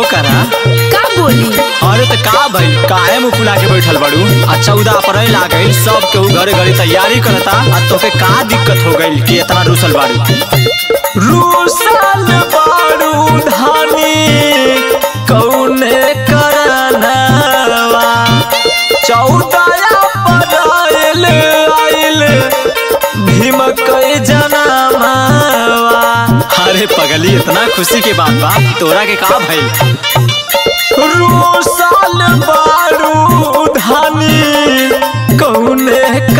करा का बोली अरे तो का भइल काहे मुंह फुला के बैठल बाड़ू अच्छा उदा अप्रैल आ गइल सब केहू घरे घरे तैयारी करता आ तोके का दिक्कत हो गइल कि इतना रूसल बाड़ू रूसल बाड़ू धानी कौने करनवा चौदह अप्रैल आइल भीम कई जनमावा अरे पगली इतना खुशी के बात बा तोरा के का भइल रूसल बारू धानी कौने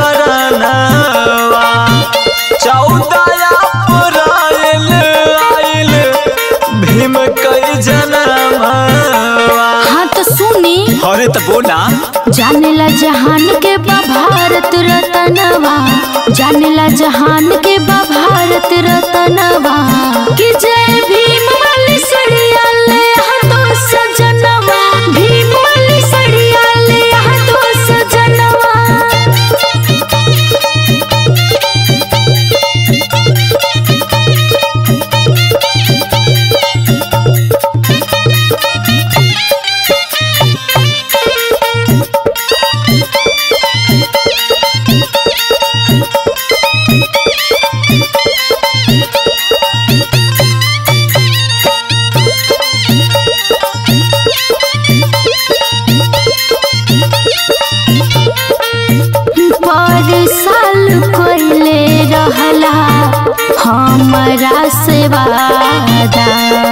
करनवा चौदह अप्रैल आइल भीम कई जनमावा हाँ तो सुनी अरे तो बोला जानेला जहान के बा भारत रतनवा जानेला जहान के बा भारत रतनवा कि जय भीम वाली सड़िया ले हाथो सजनवा भीम वाली सड़िया ले हाथो सजनवा पर साल कोइले रहला हमरा से वादा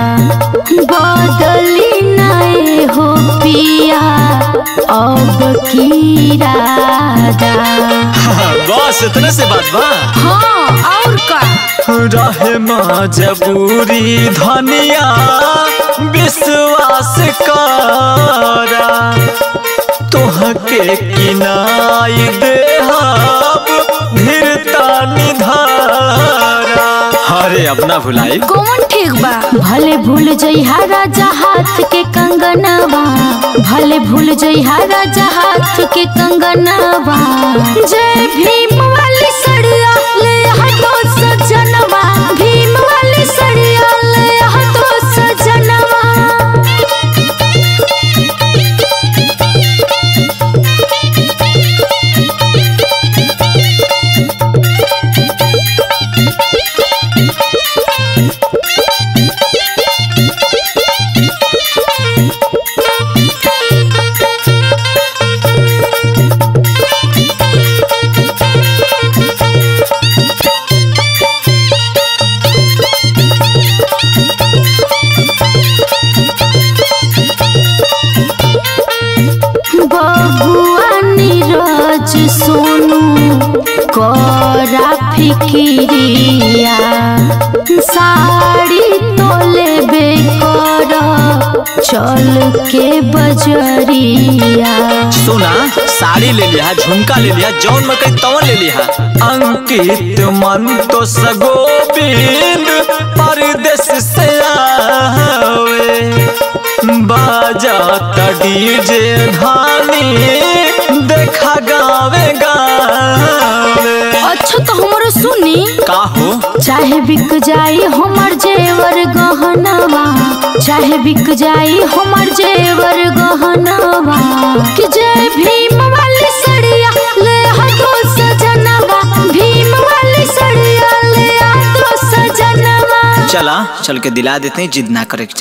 बदली नए हो पिया अब की रादा बस इतने से बात बा हाँ और का रहे मजबूरी धनिया विश्वास करा तोहके किनाई देहब धीरता निधारा अरे अपना भुलाई कौन ठीक बा भले भूल जइहा राजा हाथ के कंगनवा भले भूल जइहा राजा हाथ के कंगनवा जय भीम वाली सड़िया ले हाथो सजनवा भीम वाली सड़िया ले हाथो सजनवा बबुआ नीरज सोनू करा फिकिरिया साड़ी तो लेबे कर चल के बजरिया सोना साड़ी ले लिया झुमका ले लिया जौन मकई तवन ले लिया अंकित मन तो सगोबिंद परदेश से आवे बाजा डीजे धानी देखा गावे गावे अच्छा तो हमारो सुनी का हो चाहे बिक जाई हमर जेवर गहनवा चाहे बिक जाई हमर जेवर गहनवा कि जय भीम वाली सड़िया ले हाथो सजनवा भीम वाली सड़िया ले हाथो सजनवा चला चल के दिला देते हैं जिद ना करे